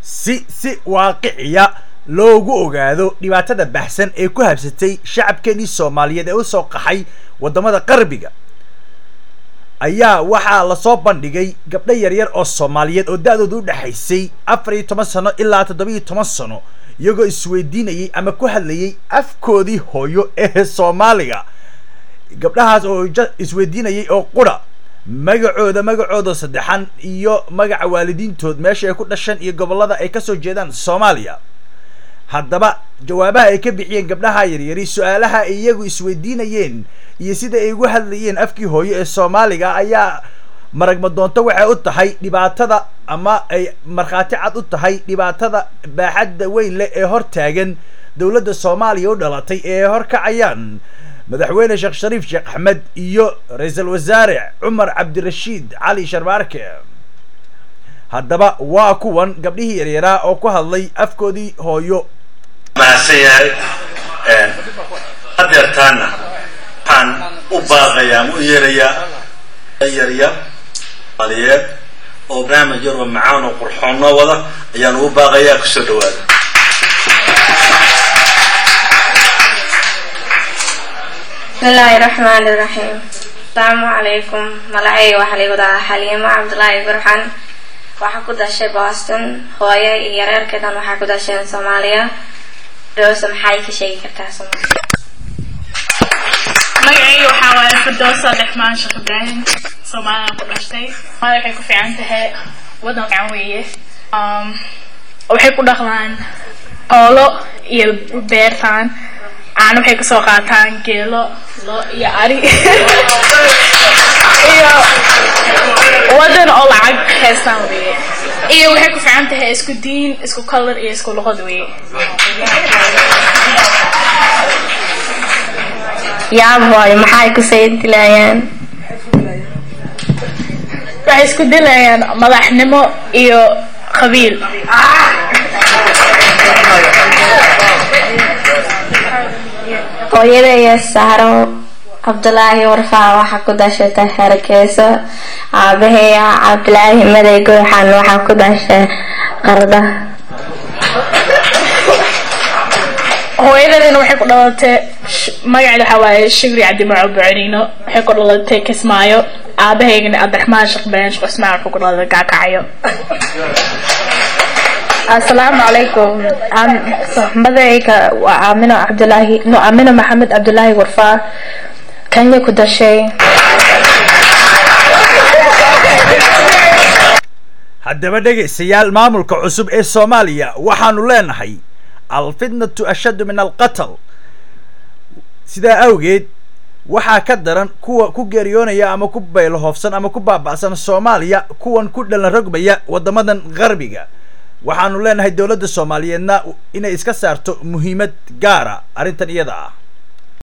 si si waaqiciya loogu ogaado dhibaatada baxsan ee ku habsatay shacabkeenii soomaaliyeed ee usoo qaxay waddamada qarbiga ayaa waxaa lasoo bandhigay gabdho yaryar oo soomaaliyeed oo da-dooda u dhexaysay afar iyo toban sano ilaa toddoba iyo toban sano iyagoo isweydiinayay ama ku hadlayay afkoodii hooyo ee soomaaliga gabdhahaas oo isweydiinayay oo qura magacooda magacooda saddexan iyo magaca waalidiintood meesha ay ku dhashan iyo gobollada ay kasoo jeedaan soomaaliya haddaba jawaabaha ay ka bixiyeen gabdhaha yaryari su-aalaha ay iyagu isweydiinayeen iyo sida ay ugu hadlayeen afkii hooyo ee soomaaliga ayaa maragma doonto waxay u tahay dhibaatada ama ay markhaati cad u tahay dhibaatada baaxadda weyn leh ee hor taagan dowladda soomaaliya u dhalatay ee horkacayaan madaxweyne sheekh shariif sheekh axmed iyo ra-iisul wasaare cumar cabdirashiid cali sharmaarke haddaba waa kuwan gabdhihii yaryaraa oo ku hadlay afkoodii hooyo mahadsan yahay hadeertaana waxaan u baaqayaa ama u yeerayaa yarya aliyeed oo barnaamij yar oo macaan oo qurxoon noo wada ayaan ugu baaqayaa kusoo dhawaada bismillaahi raxmaani raxiim asalaamu calaykum magacayga waxaa laygu dhahaa xaliimo cabdulaahi burxan waxaa ku dashay boston hooyo iyo yareerkeedan waxaa ku dasheen soomaaliya doosa maxay ka sheegi kartaa soomaaliya magacayga waxaa waaye firdoosa dhexmaan sheekh ibraahim soomaaliyaan ku dhashtay soomaalia waxay ku fiican tahay waddan fiican weeye waxay ku dhaqdaan xoolo iyo beertaan caano waxay kasoo qaataan geelo lo iyo ari iyo waddan oo lacag haystaan weeye iyo waxay ku fiican tahay isku diin isku color iyo isku luqad weeye yaab hooyo maxay ku saydilayaan waxay isku dilayaan madaxnimo iyo qabiil hooyadaya saaro cabdulaahi warfaa waxaa ku dashatay hargeyso aabaheya cabdulaahi maday gooxan waxaa ku dashay qarda hooyadadina waxay ku dhalatay magaceeda waxaa waaye shibri cabdimaco buceriino waxay ku dhalatay kismaayo aabahaygana abdiraxmaan sheekh ibraahim sheekh cusmaan wuxuu ku dhalatay gaakacyo asalaamu calaykum madayga waa aamino cabdulaahi no aamino maxamed cabdulaahi warfaa kenya ku dashay haddaba dhegaystayaal maamulka cusub ee soomaaliya waxaanu leenahay alfitnatu ashaddu min alqatl sidaa awgeed waxaa ka daran kuwa ku geeriyoonaya ama ku baylahoofsan ama ku baaba'san soomaaliya kuwan ku dhalan rogmaya waddamadan qarbiga waxaanu leenahay dowladda soomaaliyeedna inay iska saarto muhiimad gaara arrintan iyada ah